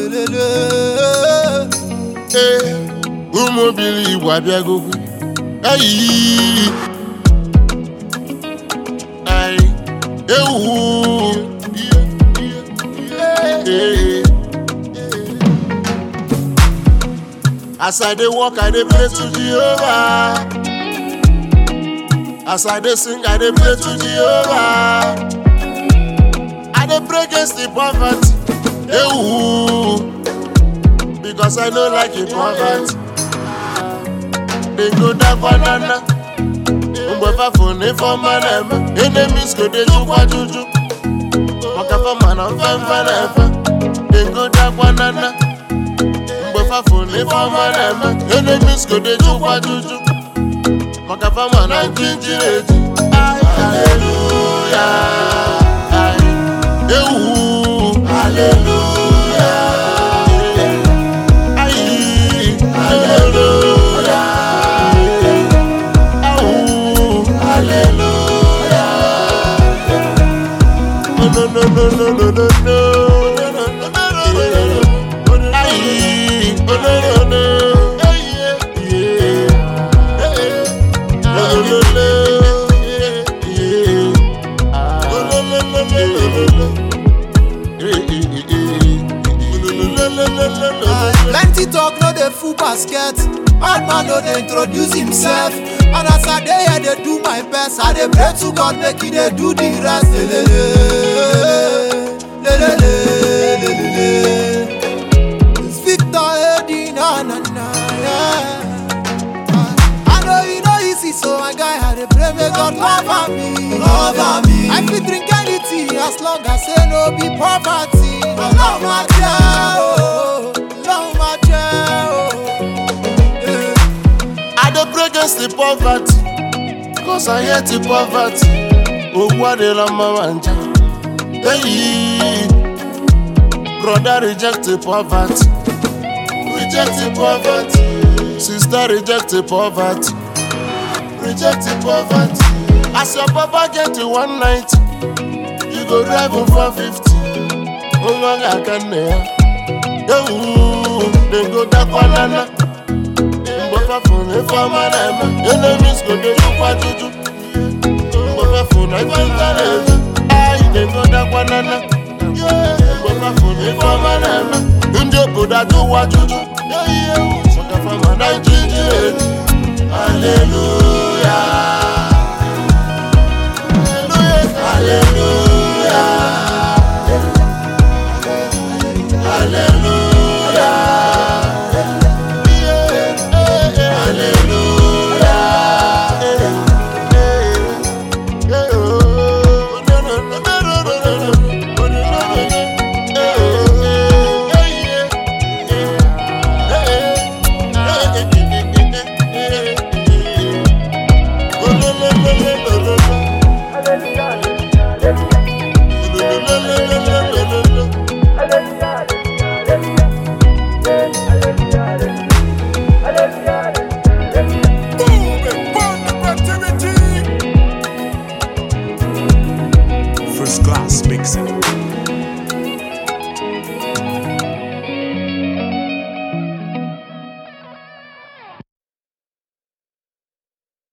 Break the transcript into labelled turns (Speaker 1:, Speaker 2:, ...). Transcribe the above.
Speaker 1: lelele.
Speaker 2: ee ụmụ obili igbo abịagokwu ayi ayi ewu Ee. as i dey work i dey pray to jehovah as i dey sing i dey pray to jehovah i dey pray against the poverty ewu because i no like the poverty dey go down banana mgbe fafo na ifeọma na-eme enemies go dey jukwa juju maka fama na mfemfe na-efe dey go down banana mgbe fafo na ifeọma na-eme enemies go dey jukwa juju maka fama na njinjiri eji haleluya ewu haleluya ayi haleluya awu haleluya no no no no no no no no ayi oh no no no yeah yeah no no no yeah oh no no no no no no eh eh eh eh no no no no no no
Speaker 1: Plenty talk no dey full basket. Bad man no dey introduce himself. And as I dey here dey do my best, I dey pray to God make he dey do the rest. Lelele, lelele, lelele. It's Victor Eddie, na na na, yeah. I know you know easy, so my guy I dey pray make God cover me, cover me. I fit drink anything as long as say no be poverty. Love my child, love my child. Yeah.
Speaker 2: I dey pray against the poverty, cause I hate the poverty. Ogwu adịla mma ma nja. Hey, brother reject the poverty, reject the poverty. Sister reject the poverty, reject the poverty. As your papa get to 190, you go drive him 450. Nwa ga-aka nne ya. Ewu, dem go dakwanana. mgbe fafụ na ife ọma na-eme enemies go dey jukwa juju mgbe fafụ na ife nta na-eme anyị na-egodakwa nana mgbe fafụ na ife ọma na-eme ndị obodo ajụwa juju maka fama na ijiji eji haleluya haleluya